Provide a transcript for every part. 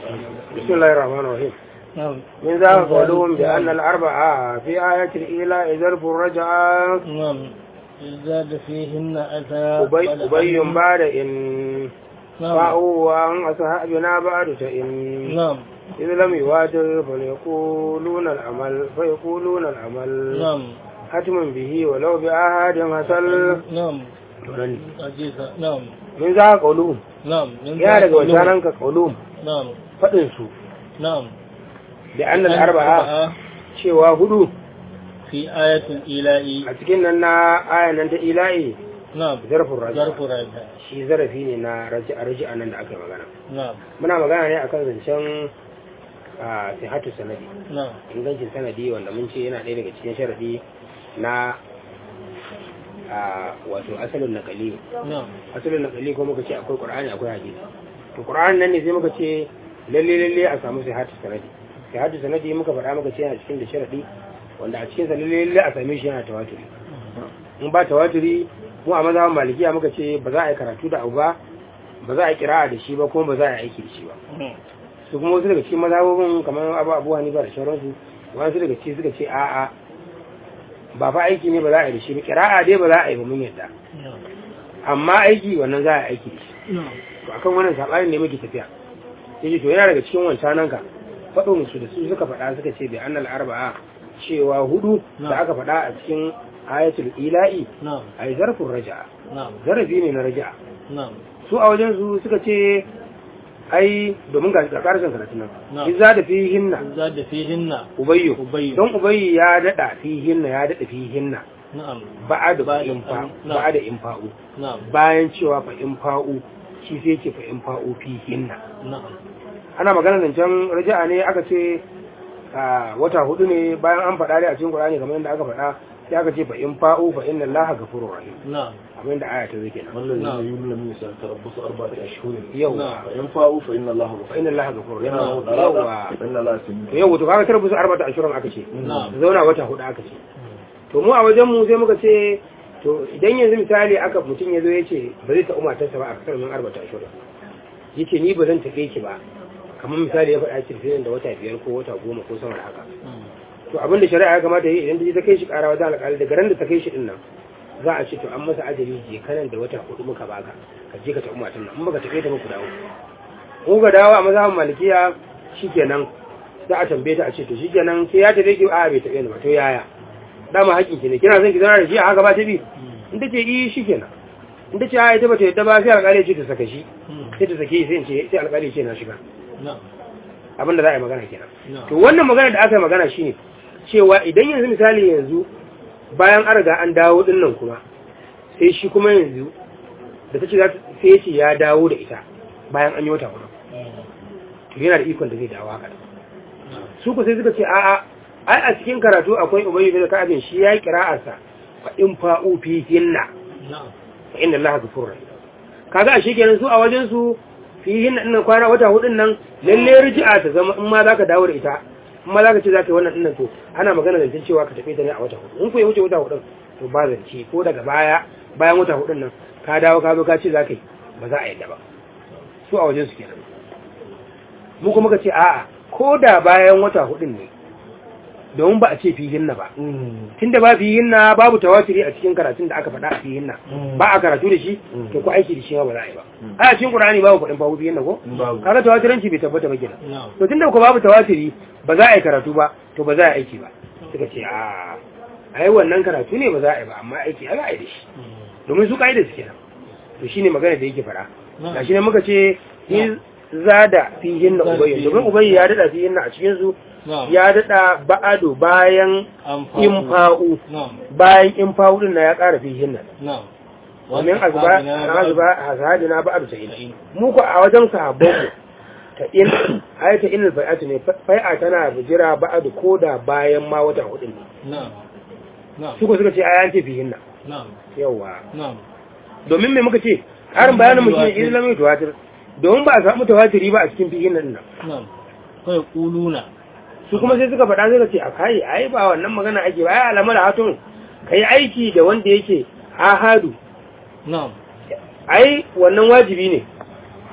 بسم الله الرحمن الرحيم نعم من ذا قولهم بأن الأربعة في آية الإيلاء ظرف الرجعة نعم زاد فيهن أتى أبي, أبي بعد إن نعم فأو وأن أصحابنا بعد فإن نعم إذ لم يواتر فليقولون العمل فيقولون العمل نعم حتم به ولو بأحد حصل نعم أجيزة نعم من ذا قولهم نعم من يا ذلك daga wancanan ka qaulum نعم fadin su نعم da annal arba'a cewa hudu في آية الإيلاء a cikin nan na ayan nan ta ila'i نعم zarfin raji ظرف راجع shi zarafi ne na raji'a raji'a nan da aka yi magana نعم muna magana ne akan zancen a sihatu sanadi نعم ingancin sanadi wanda mun ce yana ɗaya daga cikin sharadi na a wato asalin nakali نعم asalin nakali ko muka ce akwai qur'ani akwai hadisi to qur'ani nan ne sai muka ce lalle lalle a samu sihatu sanadi sihatu sanadi muka faɗa muka ce yana cikin da sharadi wanda a cikin sa lalle lalle a same shi yana tawaturi in ba tawaturi mu a mazhaban malikiya muka ce ba za a yi karatu da abu ba ba za a yi kira'a da shi ba kuma ba za a yi aiki da shi ba su kuma wasu daga cikin mazhabobin kamar abu abu hanifa da sauransu wasu daga cikin suka ce a'a ba fa aiki ne ba za a yi da shi ba kira'a dai ba za a yi ba mun yadda نعم amma aiki wannan za a yi aiki da shi نعم to akan wannan sabanin ne muke tafiya yace to yana daga cikin wancanan ka faɗin su da su suka faɗa suka ce bi annal arba'a cewa hudu da aka faɗa a cikin ayatul ila'i نعم ai zarfin raja'a نعم zarafi ne na raja'a نعم su a wajen su suka ce ai domin ga ga karshen karatun nan Na'am. izza da fihinna زاد فيهن ubayyu أبي don ubayyu ya dada fihinna ya dada fihinna نعم ba'ada Ba'da infa an- na'am. ba'ada infa'u نعم bayan cewa fa infa'u shi sai ce fa infa'u fihinna نعم ana magana zancen raja'a ne aka ce a wata hudu ne bayan an faɗa dai a cikin Qur'ani kamar yadda aka faɗa sai aka ce fa infa'u fa inna Allaha ghafurur rahim نعم abin da aya ta zai kenan والذين نعم. يؤمنون من النساء تربصوا أربعة أشهر yau نعم. فإن فاءوا فإن الله fa غفور inna Allaha ghafurur rahim yana da yawa rada فإن الله سميع to yau to kaga tarbusu arba'ata ashirin aka ce نعم su zauna wata hudu aka ce to mu a wajen mu sai muka ce to idan yanzu misali aka mutum ya zo ya ce ba zai taɓa matarsa ba a kasar min arba'ata ashirin ya ce ni ba zan taɓe ki ba kamar misali ya faɗa cirfinan da wata biyar ko wata goma ko sama da haka to abin da shari'a ya kamata yi idan ta je ta kai shi ƙara wajen alƙali daga ran da ta kai shi din nan za a ce to an masa ajali je kanan da wata hudu muka baka ka je ka taɓa matan nan in baka taɓe ta muku dawo in ka dawo a mazhabin malikiya shikenan za a tambaye ta a ce to shikenan sai ya taɓe ki a bai taɓe ni ba to yaya dama haƙƙin ki ne kina son ki zauna da shi a haka ba ta bi in ta ce yi shikenan in ta ce a ita ba ta yadda ba sai alƙali ya ce ta saka shi sai ta sake shi sai in ce sai alƙali ya ce na shiga نعم abin da za a yi magana kenan نعم to wannan magana da aka yi magana shine cewa idan yanzu misali yanzu bayan an riga an dawo din nan kuma sai shi kuma yanzu da ta ce za ta sai ya ce ya dawo da ita bayan an yi wata hudu to yana da ikon da zai dawo haka su ku sai suka ce a'a ai a cikin karatu akwai ubayyu bin ka'abin shi ya yi qira'arsa fa in fa'u fi hinna نعم fa inna allaha ghafurur rahim kaga a kenan su a wajen su fi hinna dinnan kwana wata hudun nan lalle riji'a ta zama in ma zaka dawo da ita in ma zaka ce zaka yi wannan dinnan to ana magana zancen cewa ka tafi ta ne a wata hudu in ku ya wuce wata hudun to ba zance ko daga baya bayan wata hudun nan ka dawo ka zo ka ce zaka yi ba za a yadda ba su a wajen su kenan mu kuma ka ce a'a ko da bayan wata hudun ne domin ba a ce fi hinna ba tunda ba fihin na babu tawatiri a cikin karatun da aka faɗa a fihin na ba a karatu da shi to ko aiki da shi ma ba za a yi ba a cikin qur'ani babu faɗin babu fihin na ko babu kaga tawatiranci bai tabbata ba kenan نعم to tunda ko babu tawatiri ba za a yi karatu ba to ba za a yi aiki ba suka ce a ai wannan karatu ne ba za a yi ba amma aiki ai za a yi da shi domin su kaida su kenan to shine magana da yake faɗa gashi ne muka ce in zada fihin na ubayyi domin ubayyi ya dada fihin na a cikin su نعم ya dada ba'adu bayan أنفاق infa'u نعم bayan in fa'udin na ya ƙara fi hinna نعم domin azba na azba hazadina ba abu sa'in mu ku a wajen sahabban ta in ayata in fai'atu ne fai'a tana bijira ba'adu koda bayan ma wata hudin ne نعم نعم su ku suka ce ayan ce fi hinna نعم yawa نعم domin me muka ce karin bayanin mu shine islamin tawatir domin ba a samu tawatiri ba a cikin fi hinna din nan نعم فيقولون su kuma sai suka faɗa suka ce a kai ai ba wannan magana ake ba ai alamar hatun kai aiki da wanda yake ahadu نعم ai wannan wajibi ne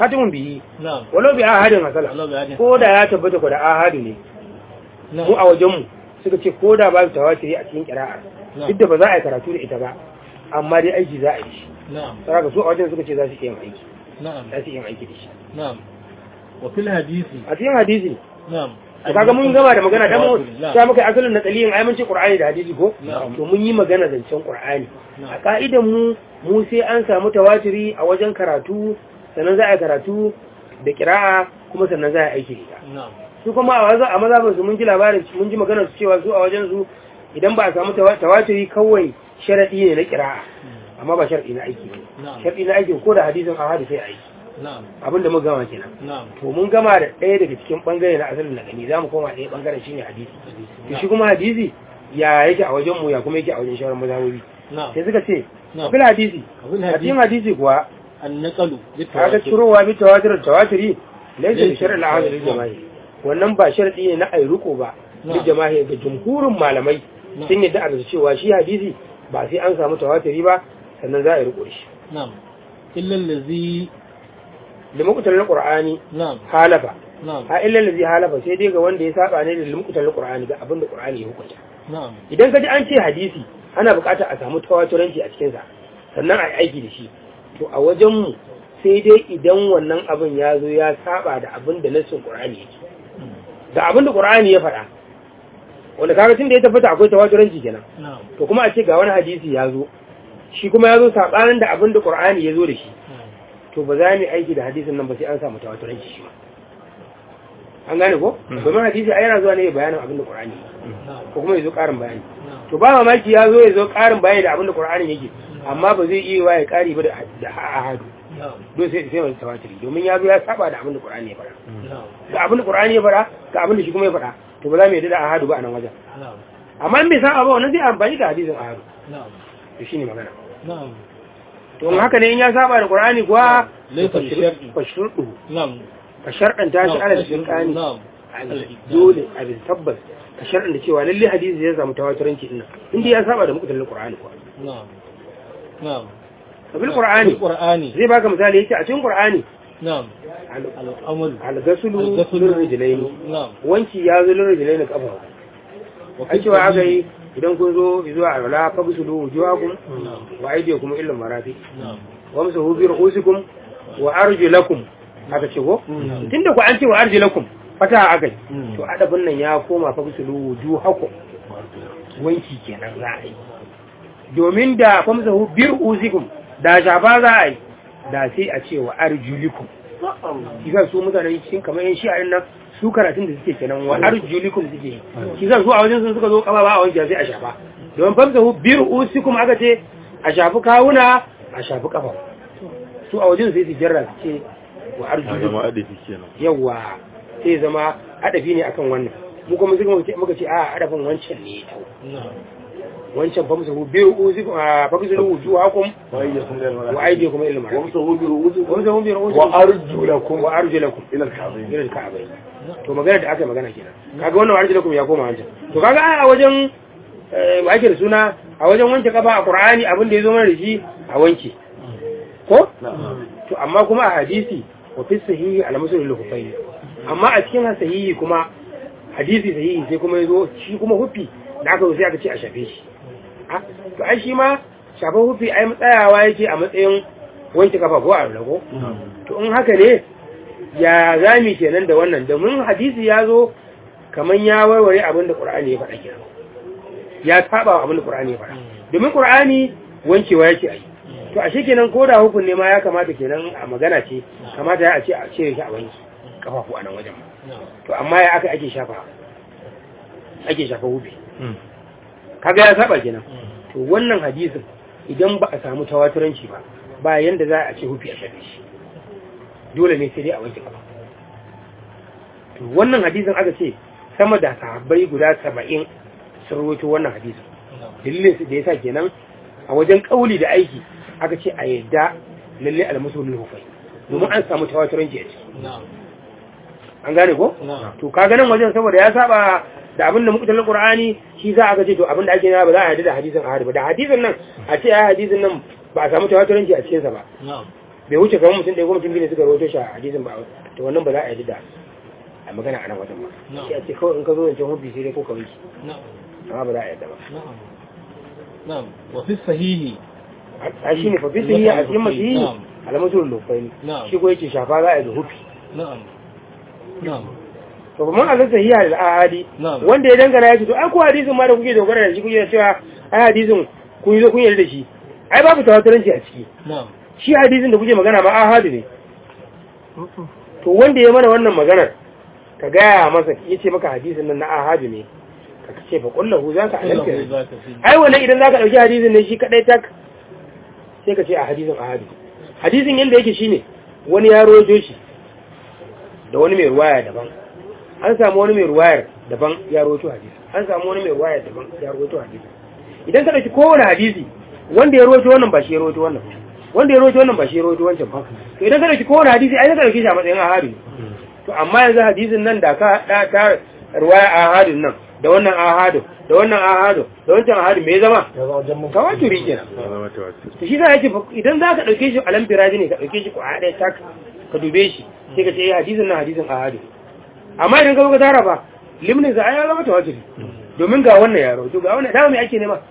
khatimun bihi na'am walau bi ahadin hasala Allah bi hadin ko da ya tabbata ko da ahadu ne mu a wajen mu suka ce ko da ba su tawatiri a cikin qira'a Na'am. duk da ba za a yi karatu da ita ba amma dai aiki za a yi shi na'am saboda su a wajen suka ce za su iya yin aiki na'am za su iya yin aiki da shi na'am wa fil hadisi a cikin hadisi na'am to kaga mun gama da magana dan mu Na'am. sai muka yi asalin na tsaliyin ai mun ce qur'ani da hadisi ko Na'am. to mun yi magana zancen qur'ani Na'am. a ka'idan mu mu sai an samu tawatiri a wajen karatu sannan za a yi karatu da kira'a kuma sannan za a yi aiki da ita na'am su kuma a wajen a mazhabin su mun ji labarin mun ji maganar su cewa su a wajen su idan ba a samu tawa- tawatiri kawai sharadi ne na kira'a amma ba sharadi na aiki ne Na'am. sharadi na aiki ko da hadisin ahadi sai aiki na'am abinda muka gama kenan na'am to mun gama da ɗaya daga cikin ɓangare na asalin na gani za mu koma ɗaya ɓangaren shi ne hadisi to shi kuma hadisi ya yake a wajen mu ya kuma yake a wajen shawarar mazhabobi na'am sai suka ce Na'am. bil hadisi Bil a cikin hadisi. hadisi kuwa an-naqalu bi kaga cirowa bi tawatir tawatiri laysa bi shar'i al-ahad lil jama'i wannan ba sharadi ne na ai ruko ba lil Na'am. jama'i ga jumhurin malamai Na'am. sun yadda a bisa cewa shi hadisi ba sai an samu tawatiri ba sannan za a yi riko da shi na'am illa allazi da mukutar qur'ani na'am halafa na'am a illa allazi halafa sai dai ga wanda ya saba ne da mukutar qur'ani ga abin da qur'ani ya hukunta na'am idan ka ji an ce hadisi ana buƙatar a samu tawaturanci a cikinsa sannan a yi aiki da shi to a wajenmu sai dai idan wannan abin ya zo ya saba da abin da nassin ƙur'ani yake da abin da ƙur'ani ya faɗa wanda kaga tun da ya tabbata akwai tawaturanci kenan na'am to kuma a ce ga wani hadisi ya zo shi kuma ya zo saɓanin da abin da ƙur'ani ya zo da shi to ba za mu yi aiki da hadisin nan ba sai an samu tawaturanci shi ma an gane ko domin hadisi ai yana zuwa ne ya bayanin abin da ƙur'ani na'am ko kuma ya zo ƙarin bayani na'am to ba mamaki ya zo ya zo ƙarin bayani da abin da Qur'anin yake amma ba zai iya wa ya ƙari ba da da ahadu na'am don sai sai mai tawatiri domin ya zo ya saba da abin da Qur'ani ya faɗa na'am da abin da Qur'ani ya faɗa ga abin da shi kuma ya faɗa to ba za mu yarda da ahadu ba a nan wajen na'am amma in bai saba ba wannan zai amfani da hadisin ahadu na'am to shine magana na'am to in haka ne in ya saba da Qur'ani kuwa Laysa bi shar'i. fa shurdu na'am ka sharɗanta shi ala shirkani na'am dole a bin tabbas ka sharɗanta cewa lalle hadisi ya samu tawaturanci din nan inda ya saba da mukutalin Qur'ani kuwa na'am na'am bil Qur'ani qur'ani zai baka misali yace a cikin Qur'ani na'am al-amal al-gasulu al-ghaslu lirrijlaini na'am wanki ya zo lirrijlaini kafa wa a cewa aka yi idan kun zo zuwa alwala fagusulu wujuhakum na'am wa aydiyakum illa marafi na'am wamsahu bi ru'usikum wa arjulakum aka ce ko Mm. tunda ku an ce wa arjulakum fata aka yi Mm. to adabin nan ya koma fagusulu wujuhakum wanki kenan za a yi domin da famsahu bi ru'usikum da shafa za a yi da sai a ce wa arjulikum kisa su mutane cikin kamar yan shi'arin nan su karatun da suke kenan wa arjulikum suke yi kisa su a wajen sun suka zo kaba ba a wanke sai a shafa domin famsahu bi ru'usikum aka ce a shafi kawuna a shafi kafa su a wajen sai su jarra su ce wa arjulikum adafi kenan yawa sai zama adafi ne akan wannan mu kuma suka ce muka ce a adafin wancan ne ya tau na'am wancan famsahu bi ru'usikum a famsahu wujuhakum wa ayyakum lil wa aydiyakum ila al-marafiq wamsahu bi ru'usikum famsahu bi ru'usikum wa arjulakum wa arjulakum ila al-ka'bayn irin ka'abai to magana da aka yi magana kenan kaga wannan warji lakum ya koma wancan to kaga ai a wajen eh, ba ake da suna a wajen wanke kafa a qur'ani abin da ya zo mana da shi a wanke ko na'am to amma kuma a hadisi wa fi sahihi al muslim al amma a cikin sahihi kuma hadisi sahihi sai kuma ya zo shi kuma hufi da aka zo sai aka ce a shafe shi Ah, to ai shi ma shafa hufi ai tsayawa yake a matsayin wanke kafa ko a rago to in haka ne ya zami kenan da wannan domin hadisi ya zo kamar ya warware abin da ƙur'ani ya faɗa kenan ya saba wa abin da ƙur'ani ya faɗa domin ƙur'ani wankewa yake a yi to ashe kenan ko da hukun ne ma ya kamata kenan a magana ce kamata ya a ce a ce shi a wanki kafafu a nan wajen na'am to amma ya aka ake shafa ake shafa hufi kaga ya saba kenan to wannan hadisin idan ba a samu tawaturanci ba ba yanda za a ce hufi a shafe shi dole ne sai dai a wanke kafa to wannan hadisin aka ce sama da sahabbai guda saba'in sun rawaito wannan hadisin dalilin su da yasa kenan a wajen kauli da aiki aka ce a yadda lalle al-musulmi hufai domin an samu tawaturanci a ciki na'am an gane ko na'am to kaga nan wajen saboda ya saba da abin da mukutan qur'ani shi za a ga ce to abin da ake yana ba za a yarda da hadisin ahad ba da hadisin nan a ce ai hadisin nan ba a samu tawaturanci a cikin sa ba na'am bai wuce kamar mutum ɗaya ko mutum biyu ne suka rawaito shi a hadisin ba to wannan ba za a yi da a magana a nan wajen ba Na'am. sai a ce kawai in ka zo wancan hubbi sai dai ko ka wuce na'am amma ba za a yadda ba na'am na'am wa fi sahihi a shi ne fafi sun yi a cikin masu yi Na'am. alamatul lufai Na'am. shi ko yake shafa za a yi da hufi na'am na'am to kuma a zasa hiya da ahadi Na'am. wanda ya dangana ya ce to ai ko hadisin ma da kuke dogara da shi kuke cewa ai hadisin kun yi zo kun yarda da shi ai babu tawataranci a ciki na'am shi hadisin da kuke magana ma ahadu ne to wanda ya mana wannan maganar ka gaya masa ya ce maka hadisin nan na ahadu ne ka ce fa kullahu za ka kullahu alamta zaka fi ai wannan idan za ka ɗauki hadisin ne shi kaɗai tak sai ka ce a hadisin ahadu hadisin yadda yake shine wani ya rojo shi da wani mai ruwaya daban an samu wani mai ruwayar daban ya rojo hadisi an samu wani mai ruwayar daban ya rojo hadisi idan ka ɗauki kowane hadisi wanda ya rojo wannan ba shi ya rojo wannan wanda ya rojo wannan ba shi ya rojo wancan ba to idan ka ɗauki kowane hadisi ai ka ɗauki shi a matsayin ahadu ne to amma yanzu hadisin nan da ka da ta ruwaya ahadin nan da wannan ahadu da wannan ahadu da wancan ahadu me ya zama ya zama jan mun tawaturi kenan ya zama tawatur to shi za a ce idan za ka ɗauke shi alam firaji ne ka ɗauke shi ko a ɗaya tak ka dube shi sai ka ce eh hadisin nan hadisin ahadu amma idan ka zo ka tara ba limnin sa ai ya zama tawaturi domin ga wannan yaro to ga wannan dama me ake nema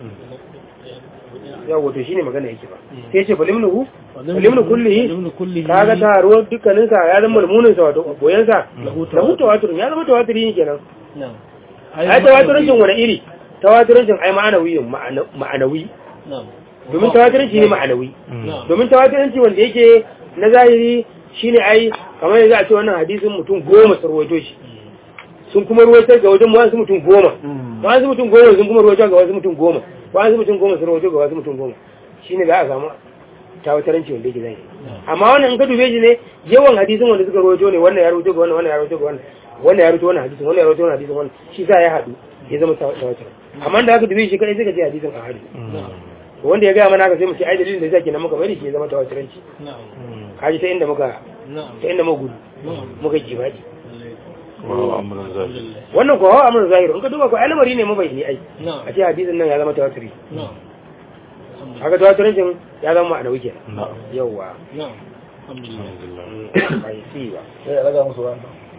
yawa to shine magana yake ba sai ce fa limnuhu limnu kullihi limnu kullihi kaga taruwar dukkanin sa ya zama mulmunin sa wato boyen sa Lahu lahu tawaturin ya zama tawaturi ne kenan na'am ai tawaturancin wani iri tawaturancin ai ma'anawi ma'ana- ma'anawi na'am domin tawaturanci ne ma'anawi na'am domin tawaturanci wanda yake na zahiri shine ai kamar yanzu a ce wannan hadisin mutum goma sun ruwaito shi sun kuma ruwaitar ga wajen wasu mutum goma wasu mutum goma sun kuma ruwaito ga wasu mutum goma wasu mutum goma sun ruwaito ga wasu mutum goma shine za a samu tawataranci wanda yake zahiri amma wannan in ka dube shi ne yawan hadisin wanda suka ruwaito ne wannan ya ruwaito ga wannan wannan ya ruwaito ga wannan wannan ya ruwaito wannan hadisin wannan ya ruwaito wannan hadisin wannan shi sa ya haɗu ya zama tawatar amma da aka dube shi kadai sai ka ce hadisin a hadu na'am wanda ya gaya mana ka sai mu ce ai dalilin da yasa kenan muka bari shi ya zama tawataranci na'am kaji ta inda muka na'am ta inda muka gudu na'am muka jibaji wa amuran zahiri alhamdulillah wannan ko hawa amrun zahiru in ka duba ko al'amari ne mabayani ai na'am a ce hadisin nan ya zama tawatiri na'am haka tawatirancin ya zama ma'anawi kenan na'am yawwa na'am alhamdulillah alhamdulillah bai si ba sai ya raga musu wannan